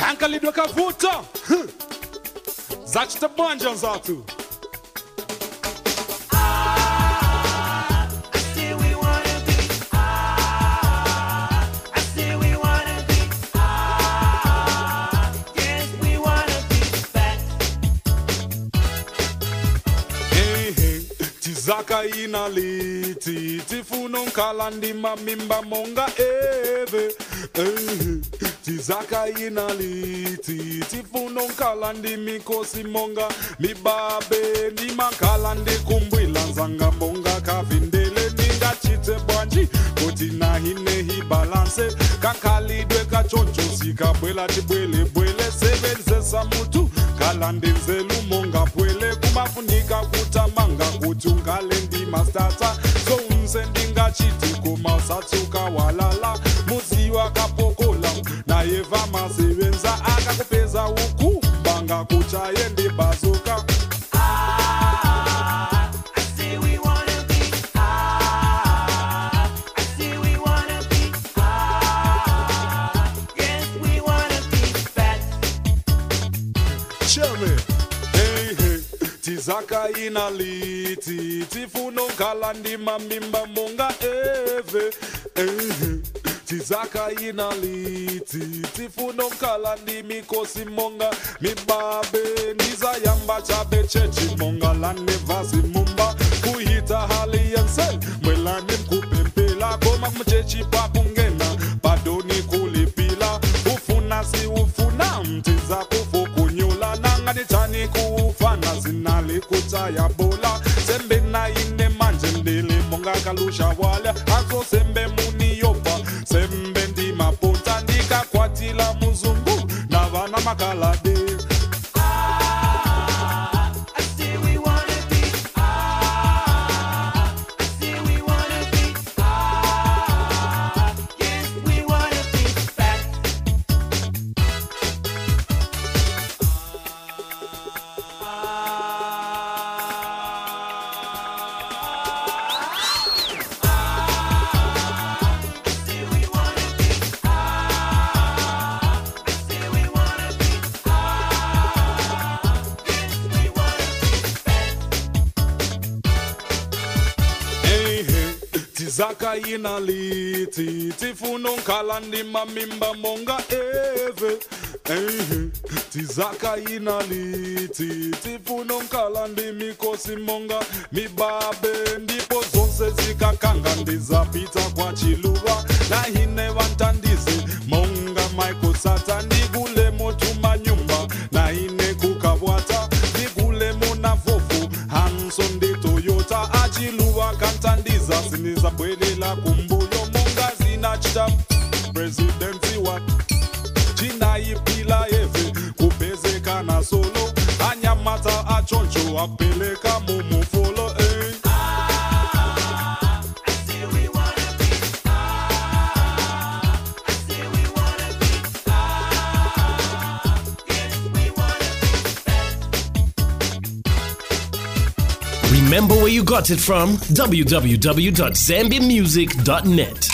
kankalidwe kavuta Huh. zachitabwanja nzatu say we wanna be. Ah, I say we wanna be. Ah, yes, we wanna be back. Hey, hey, tizaka ina liti tifuno nkala ndima mimba monga eve Hey, hey, tizaka ina liti tifuno nkala ndimikosi monga mibabe ndimakhala ndikumbwila nzanga monga kavindele ndingachite bwanji kuti nahinehi balanse kakhalidwe kachonchosi kabwela tibwelebwele sebenzesa mutu khala ndenzelu monga bwele kumafunika kutamanga kuti ungale ndimastata sounse ndingachiti koma usatsuka walala muzi wakapokola naye vamasebenza akakupeza uku banga kuchaye ndibazuka Ah, I say we wanna be. Ah, I say we wanna be. Ah, yes, we wanna be back. Cheme. Hey, hey. tizaka ina liti tifuno nkala ndima mimba monga eve hey, hey. tizaka ina liti tifuno nkala ndimikosi monga mibabe ndizayamba chabe chechi monga lane vasi mumba kuhita hali yense mwelani mkupempela koma mchechi pakungena badoni kulipila ufuna si ufuna mtiza kufukunyula nangani chani kuufana zinali kutaya bola sembe na ine manje ndili monga kalusha wala azo sembe muniyopa sembe ndi maponta ndikakwatila muzungu na vana makalade Ah, I say we wanna be. Ah, I say we wanna be. Ah, yes, we wanna be back. I say we wanna be. Ah, I say we wanna be. Ah, yes, we wanna be back. Hey, hey, tizaka ina liti tifuno nkala ndima mimba monga eve hey, hey, tizaka ina liti tifuno nkala ndimikosi monga mibabe ndipo zonse zikakanga ndizapita kwa chiluva na hine vantandizi monga michael sata ndigule motuma nyumba na ine kukabwata ndigule mona vofu hanson ndi toyota achiluva kantandiza sinizabwelela kumbuyo monga zinachita presidenti wa chinaipila yeve kupezekana solo anyamata achoncho apeleka mumufolo eh. I say we wanna be. Ah, I say we wanna be. Ah, yes, we wanna be back. Remember where you got it from? www.zambiamusic.net.